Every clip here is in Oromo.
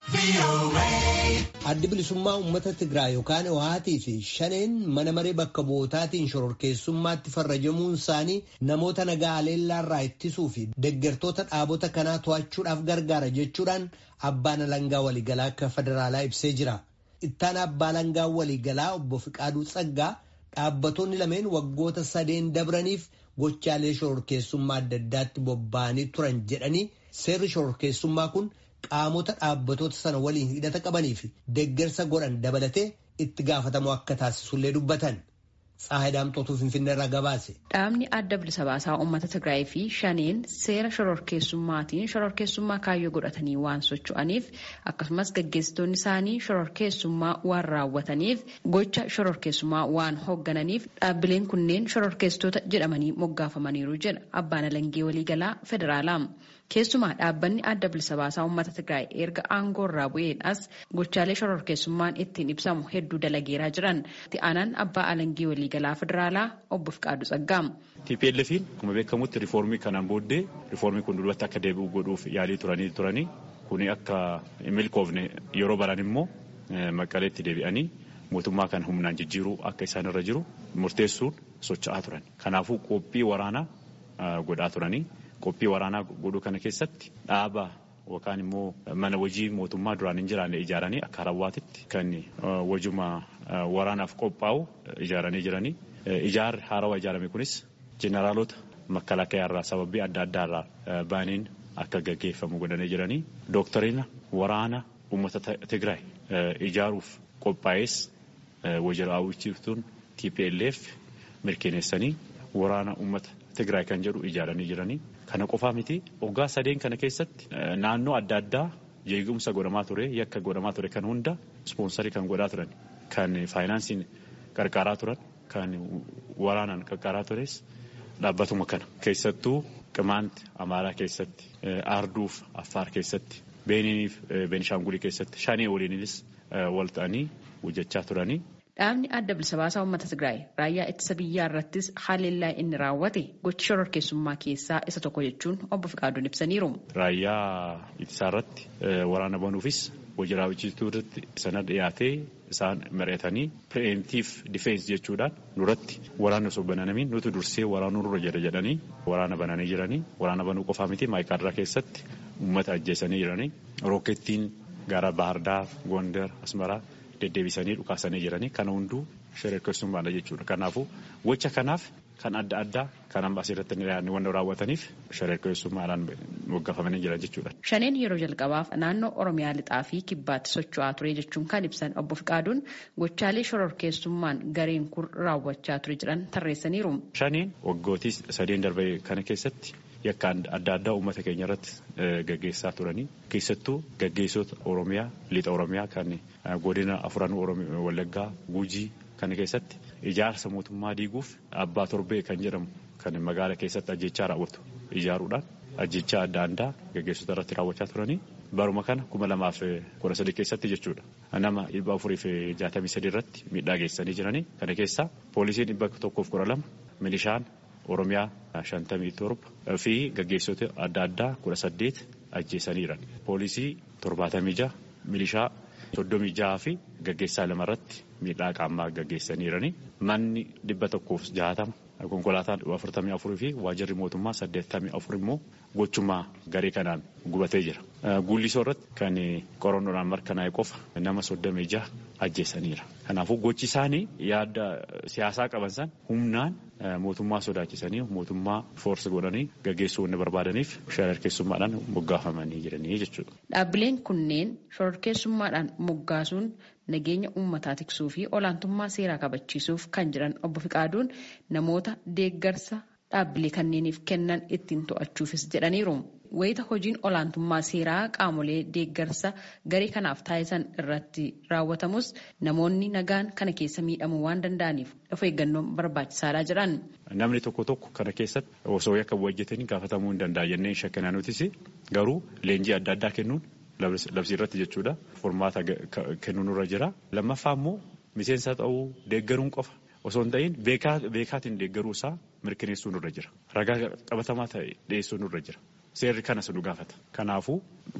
Addi bilisummaa uummata Tigraay yookaan Ohaatii fi shaneen mana maree bakka bu'ootaatiin shororkeessummaatti farrajamuun isaanii namoota nagaa aleellaarraa ittisuu fi deggertoota dhaabota kanaa to'achuudhaaf gargaara jechuudhaan abbaan alangaa waliigalaa akka federaalaa ibsee jira. Ittaan abbaa alangaa waliigalaa obbo Fiqaaduu Tsaggaa dhaabbattoonni lameen waggoota sadeen dabraniif gochaalee shororkeessummaa adda addaatti bobba'anii turan jedhanii seerri shororkeessummaa kun. qaamota dhaabbatoota sana waliin hidhata qabanii fi deggersa godhan dabalatee itti gaafatamoo akka taasisullee dubbatan. Tsaayidaamxootuu Finfinnee irraa gabaase. Dhaabni adda bilisa baasaa uummata Tigraay fi shaneen seera shororkeessummaatiin shororkeessummaa kaayyoo godhatanii waan socho'aniif akkasumas gaggeessitoonni isaanii shororkeessummaa waan raawwataniif gocha shororkeessummaa waan hooggananiif dhaabbileen kunneen shororkeessitoota jedhamanii moggaafamaniiru jedha abbaan alangee waliigalaa federaalaa. Keessumaa dhaabbanni adda bilisa baasaa uummata Tigraay erga aangoo irraa bu'eedhaas gochaalee shororkeessummaan ittiin ibsamu hedduu dalageeraa jiran. Itti aanaan abbaa alangee waliigalaa federaalaa obbo Fiqaaduu Tsaggaam. TPLF'n akkuma beekamutti riifoormii kanaan booddee riifoormii kun duubatti akka deebi'u godhuuf yaalii turanii turanii kuni akka milkoofne yeroo baran immoo maqaleetti deebi'anii mootummaa kan humnaan jijjiiruu akka isaan irra jiru murteessuun socho'aa turan. Kanaafuu qophii waraanaa godhaa turanii. Qophii waraanaa godhuu kana keessatti dhaaba yookaan immoo mana hojii mootummaa duraan hin jiraanne ijaaranii akka harawwaatitti kan wajjuma waraanaaf qophaa'u ijaaranii jiranii. Ijaarri haarawaa ijaarame kunis jeneraalota makalaakaa irraa sababii adda addaa irraa baaniin akka gaggeeffamu godhanii jiranii. Dooktarina waraana uummata Tigraay ijaaruuf qophaa'es wajjira hawwichiiftuun TPLF mirkaneessanii waraana uummata Tigraay kan jedhu ijaaranii jiranii. Kana qofaa miti waggaa sadeen kana keessatti naannoo adda addaa jeequmsa godhamaa ture yakka godhamaa ture kan hunda ispoonsarii kan godhaa turan kan faayinaansiin qarqaaraa turan kan waraanaan qarqaaraa tures dhaabbatuma kana keessattuu qimaanti amaaraa keessatti arduuf affaar keessatti beeniiniif beenishaangulii keessatti shanee waliinis wal ta'anii hojjechaa turanii. Dhaabni adda bilisa baasaa uummata Tigraay raayyaa ittisa biyyaa irrattis haleellaa inni raawwate gocha shororkeessummaa keessaa isa tokko jechuun obbo Fiqaaduun ibsaniiru. Raayyaa ittisaa irratti waraana banuufis hojii raawwachiistuu irratti sana dhiyaatee isaan mari'atanii pireemtiif difeensi jechuudhaan duratti waraana osoo bananamiin nuti dursee waraanuu nurra jira jedhanii waraana bananii jiranii waraana banuu qofaa miti maayikaadraa keessatti uummata ajjeesanii jiranii rookettiin gara Baahirdaar, Gondar, Asmaraa. deddeebisanii dhukaasanii jiranii kana hunduu shororkeessummaadha jechuudha. Kanaafuu gocha kanaaf kan adda addaa kan amma asirratti waan raawwataniif shororkeessummaadhaan moggaafamanii jiran jechuudha. Shaneen yeroo jalqabaaf naannoo Oromiyaa lixaa fi kibbaatti socho'aa ture jechuun kan ibsan obbo Fiqaaduun gochaalee shororkeessummaan gareen kun raawwachaa ture jedhan tarreessaniiru. Shaneen waggootii sadeen darbe kana keessatti yakka adda addaa uummata keenya irratti gaggeessaa turanii keessattuu gaggeessota Oromiyaa lixa Oromiyaa kan godina afuran Wallaggaa Gujii kana keessatti ijaarsa mootummaa diiguuf abbaa torbee kan jedhamu kan magaala keessatti ajjechaa raawwatu ijaaruudhaan ajjechaa adda addaa gaggeessota irratti raawwachaa turanii baruma kana kuma lamaaf kudha sadii keessatti jechuudha. Nama dhibba afurii fi jaatamii sadii irratti miidhaa geessanii jiranii kana keessaa poolisiin dhibba tokkoof kudha lama milishaan Oromiyaa shantamii torba fi gaggeessota adda addaa kudha saddeet ajjeesaniiran. Poolisii torbaatamii jaha milishaa soddomii jaha fi gaggeessaa lama irratti miidhaa qaamaa gaggeessaniirani. Manni dhibba tokkoof jahatama konkolaataan afurtamii afurii fi waajirri mootummaa saddeettamii afur immoo gochummaa garee kanaan gubatee jira. Guullisoo irratti kan qorannoodhaan mirkanaa'e qofa nama soddomii jaha ajjeesaniira. Kanaafuu gochi isaanii yaada siyaasaa qaban san humnaan mootummaa sodaachisanii mootummaa foorsi godhanii gaggeessuu wanni barbaadaniif shororkeessummaadhaan moggaafamanii jiranii jechuudha. Dhaabbileen kunneen shororkeessummaadhaan moggaasuun nageenya uummataa tiksuu fi olaantummaa seeraa kabachiisuuf kan jiran obbo Fiqaaduun namoota deeggarsa dhaabbilee kanneeniif kennan ittiin to'achuufis jedhaniiru. Wayita hojiin olaantummaa seeraa qaamolee deeggarsa garee kanaaf taasisan irratti raawwatamus namoonni nagaan kana keessa miidhamuu waan danda'aniif of eeggannoon barbaachisaadha jedhan. Namni tokko tokko kana keessatti osoo yakka hojjetanii gaafatamuu hin danda'a jennee shakkanaa nutis garuu leenjii adda addaa kennuun labsii irratti jechuudha. Furmaata kennuun irra jira. Lammaffaa immoo miseensa ta'uu deeggaruun qofa osoo hin ta'in beekaatiin deeggaruu isaa mirkaneessuun irra jira. Ragaa qabatamaa ta'e dhiyeessuun irra jira. Seerri kanas nu gaafata. Kanaafuu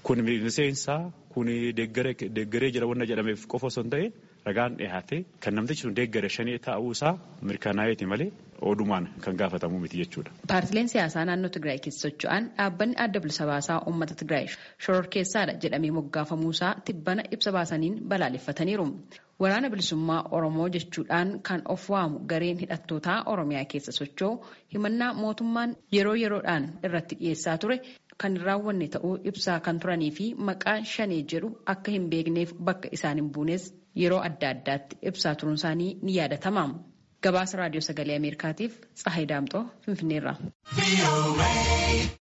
kun miseensaa kun deeggaree jira wanna jedhameef qofa osoo hin ta'in ragaan dhiyaate kan namtichi sun deeggare shanii ta'uu isaa mirkanaa'eeti malee odumaan kan gaafatamu miti jechuudha. Paartileen siyaasaa naannoo Tigraay keessa socho'an dhaabbanni adda bilisa baasaa uummata Tigraay shororkeessaadha jedhamee moggaafamuusaa tibbana ibsa baasaniin balaaleffataniiru. Waraana bilisummaa Oromoo jechuudhaan kan of waamu gareen hidhattootaa Oromiyaa keessa socho'u himannaa mootummaan yeroo yeroodhaan irratti dhiyeessaa ture kan hin raawwanne ta'uu ibsaa kan turanii fi maqaa shanee jedhu akka hin beekneef bakka isaan hin buunes yeroo adda addaatti ibsaa turuun isaanii ni yaadatama. Gabaasa raadiyoo sagalee Ameerikaatiif Tsahayi Daamxoo Finfinneerraa.